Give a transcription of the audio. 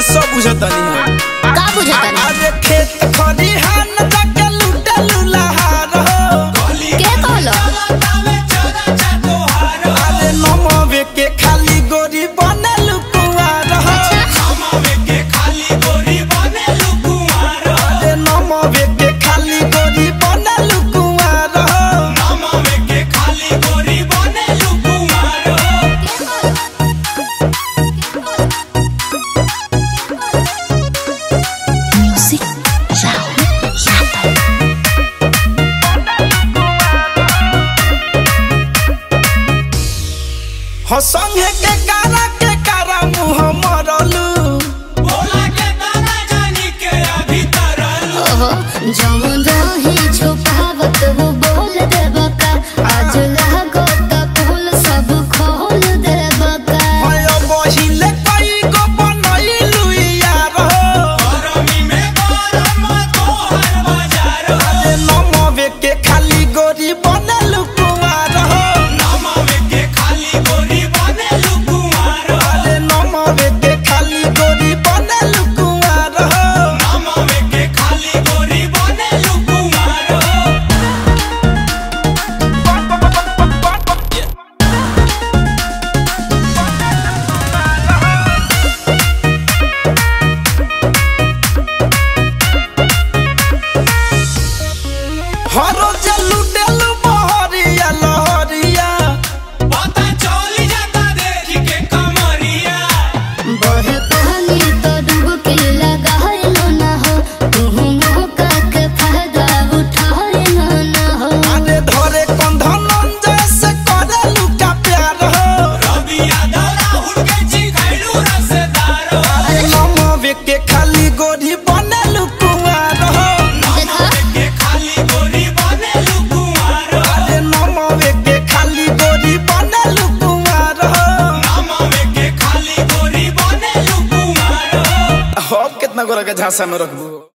सब बुझतनी हम का बुझतानी अरे खेत खरिहान जाके लूटे लुलाहार हो के कहलो अरे नमवे के खाली गोरी बनल कुआर हो अरे नमवे के खाली गोरी बनल कुआर हो म्यूजिक राहुल यादव हो संगे के कारा के कारा मुंह मरलू ओहो जवन रही छुपावत वो बोल देबा का आज लागो त फूल सब खोल देबा का भयो बहिले कई गो बनैलू यार हो अरे नमवे के खाली गोरी बनल कुआर हो अरे नमवे के खाली गोरी बनल कुआर हो हरो जलू डेलू बहरिया लहरिया बहे पानी तो डुबकी लगाइलो ना हो तुहु मौका के फायदा उठाइलो ना हो अरे धरे कंधनन जैसे करेलू का प्यार हो अरे नमवे के खाली गोरी बनल कुआर हो देखा अरे नमवे के खाली गोरी बनल कुआर हो हम कितना गोरा के झांसा में रखबू